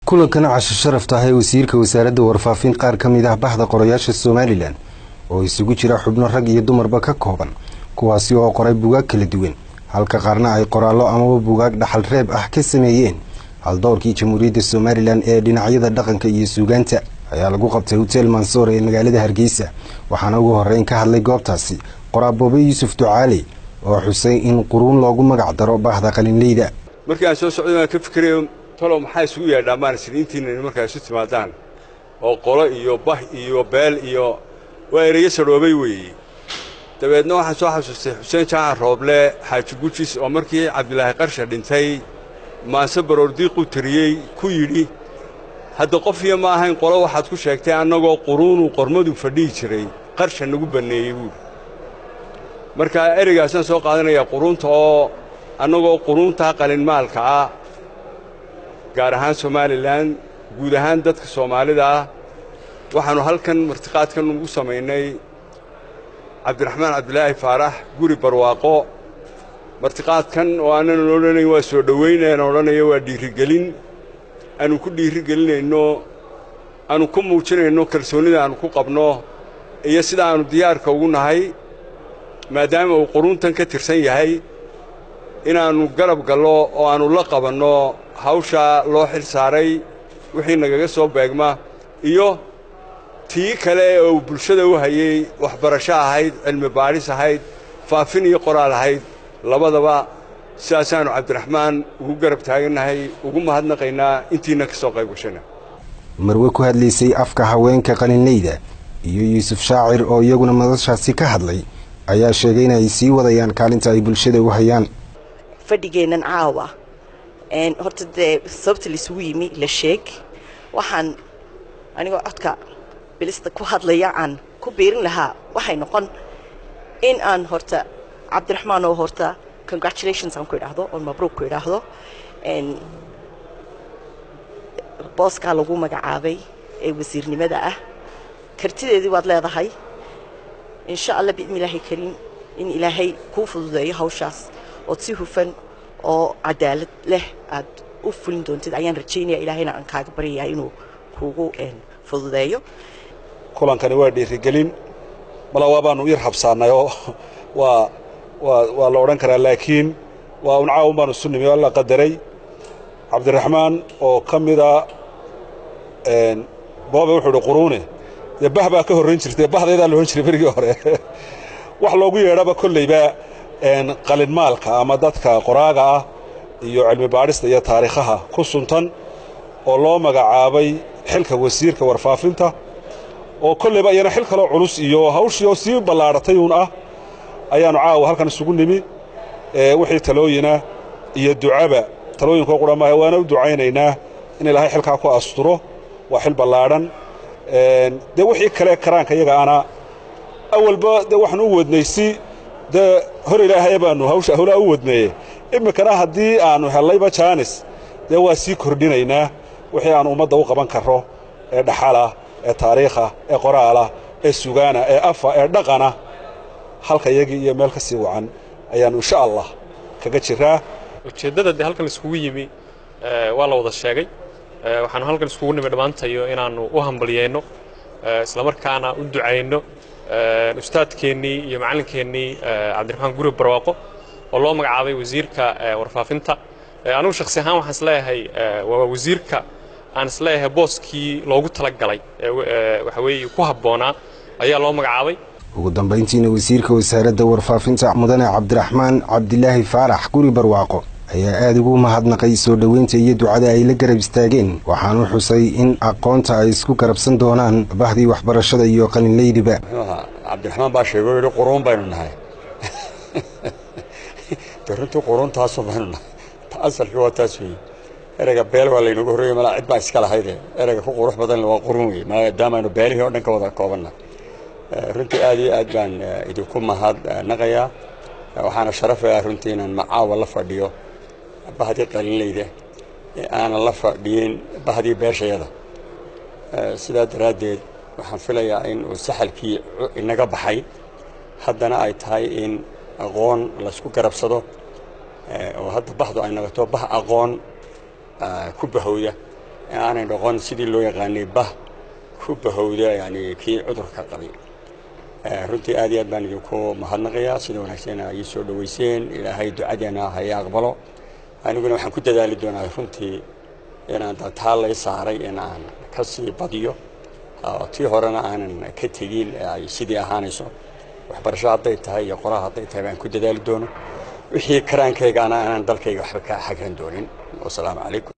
kulankana casho sharaf tahay wasiirka wasaaradda warfaafin qaar ka mid ah bahda qorayaasha somalilan oo isugu jira xubno rag iyo dumarba ka kooban kuwaasi oo qoray bugaag kala duwan halka qaarna ay qoraallo amaba bugaag dhaxal reeb ah ka sameeyeen haldowrkii jamhuuriyadda somalilan ee dhinacyada dhaqanka iyo suugaanta ayaa lagu qabtay hotel mansoor ee magaalada hargeysa waxaana ugu horeyn ka hadlay goobtaasi qoraaboobe yuusuf ducaali oo xusay in quruun loogu magac daro bahda qalinleyda markii aan soo socday waan ka fikirayo talow maxaa isugu yeedhaa maaragtay intiina markaa isu timaadaan oo qolo iyo bah iyo beel iyo waa ereyo sadhoobay weeye dabeedna waxaan soo xasuustay xuseen jaacan rooble xaaji gujis oo markii cabdilaahi qarsha dhintay maanse baroordiiquu tiriyey ku yidhi hadda qof iyo ma ahayn qolo waxaad ku sheegtay annagoo quruunuu qormadu fadhihi jiray qarsha nagu banneeyey buuri marka ereygaasaan soo qaadanayaa quruunta oo annagoo quruuntaa qalinmaalka ah gaar ahaan somalilan guud ahaan dadka soomaalida ah waxaannu halkan martiqaadkan ugu samaynay cabdiraxmaan cabdilaahi faarax guri barwaaqo martiqaadkan oo aanan odhanayn waa soo dhowayn aan odhanayo waa dhiirigelin aanu ku dhiirigelinayno aanu ku muujinayno kalsoonnida aanu ku qabno iyo sida aannu diyaarka ugu nahay maadaama uu quruuntan ka tirsan yahay inaannu garab gallo oo aannu la qabanno hawshaa loo xil saaray wixii nagaga soo beegma iyo tii kale oo uu bulshada u hayey waxbarasho ahayd cilmi baadhis ahayd faafin iyo qoraal ahayd labadaba sidaasaannu cabdiraxmaan ugu garab taagannahay ugu mahadnaqaynaa intiina ka soo qayb gashana marwe ku hadlaysay afka haweenka qalinleyda iyo yuusuf shaacir oo iyaguna madashaasi ka hadlay ayaa sheegay in ay sii wadayaan kaalinta ay bulshada u hayaan fadhigeennan caawa horta dee sababta laisugu yimi la sheeg waxaan anigoo codka bilista ku hadlaya aan ku biirin lahaa waxay noqon in aan horta cabdiraxmaan oo horta congratulations aan ku idhaahdo oo mabruuq ku idhaahdo booskaa lagu magacaabay ee wasiirnimada ah kartideedii waad leedahay insha allah biidni ilaahi kariim in ilaahay kuu fududeeyo hawshaas ood si hufan oo cadaalad leh aad u fulin doontid ayaan rajaynaya ilaahayna aan kaaga baryayaa inuu kuugu fududeeyo kulankani waa dhiirigelin malawaa baanu yar habsaannay oo waa waa waa la odhan karaa laakiin waa un caawun baanu isu nimi oo la qadaray cabdiraxmaan oo ka mida boobe wuxuu idhi quruune dee bah baa ka horrayn jirtay bahdaydaa la odhan jiray berigii hore wax loogu yeedhaba kollayba qalinmaalka ama dadka qoraaga ah iyo cilmi baadhista iyo taariikhaha ku suntan oo loo magacaabay xilka wasiirka warfaafinta oo kollayba iyana xil kaloo culus iyo hawshii oo sii ballaadhatay uun ah ayaannu caawa halkan isugu nimi wixii talooyina iyo ducaba talooyinkoo qura maaha waana u ducaynaynaa in ilaahay xilkaa ku asturo waa xil ballaadhan dee wixii kale karaanka iyaga ana awalba dee waxaan u wadnay si dee hor ilaahaye baannu hawsha howlaa u wadneeye iminkana haddii aannu hellayba jaanis dee waa sii kordhinaynaa wixii aannu ummadda u qaban karro ee dhaxalah ee taariikhah ee qoraalah ee sugaana ee afa ee dhaqana halka iyagii iyo meel ka sii wacan ayaannu insha allah kaga jiraa ujeeddada dee halkan iskugu yimi waa la wada sheegay waxaanu halkan iskugu nimi dhammaantayo inaannu u hambalyayno islamarkaana u ducayno ustaadkeennii iyo macallinkeennii cabdiraxmaan guri barwaaqo oo loo magacaabay wasiirka warfaafinta anigu shakhsi ahaan waxaan isleeyahay waa wasiirka aan isleeyahay booskii loogu tala galay waxa weeye ku habboonaa ayaa loo magacaabay ugu dambayntiina wasiirka wasaaradda warfaafinta mudane cabdiraxmaan cabdilaahi faarax guri barwaaqo ayaa aada ugu mahadnaqay soo dhoweynta iyo ducada ay la garab istaageen waxaanu xusay in aqoonta ay isku garabsan doonaan bahdii waxbarashada iyo qalinleydiba cabdiraxmaan baa sheego yidhi quruun baynu nahay de runtii quruuntaasoo baynu nahay asalkii waa taas weeye ereyga beel waa laynagu horreeyey malaa cid baa iska lahayde ereyga ku qurux badan waa quruun weye maadaama aynu beelihii o dhan ka wada koobannahay runtii aad iyo aad baan idinku mahadnaqayaa waxaana sharafaya runtii inaan macaawa la fadhiyo bahdii qalinleyda ee aanan la fadhiyin bahdii beeshayada sidaa daraaddeed waxaan filayaa in uu saxalkii inaga baxay haddana ay tahay in aqoon laysku garabsado oo hadda bahdu ay noqoto bah aqoon ku bahowda aanay noqon sidii loo yaqaanay bah ku bahowda yani kii cudurka qabay runtii aad iyo aad baan idinku mahadnaqayaa sida wanaagsan ay soo dhoweyseen ilaahay ducadeena ha i aqbalo aniguna waxaan ku dadaali doonaa runtii inaan taa lay saaray in aan ka sii badiyo tii horena aanan ka tegin ay sidii ahaanayso waxbarasho hadday tahay iyo qoraa hadday tahay baan ku dadaali doono wixii karaankaygaana aanan dalkayga waxba ka xagran doonin wasalaamu calaykum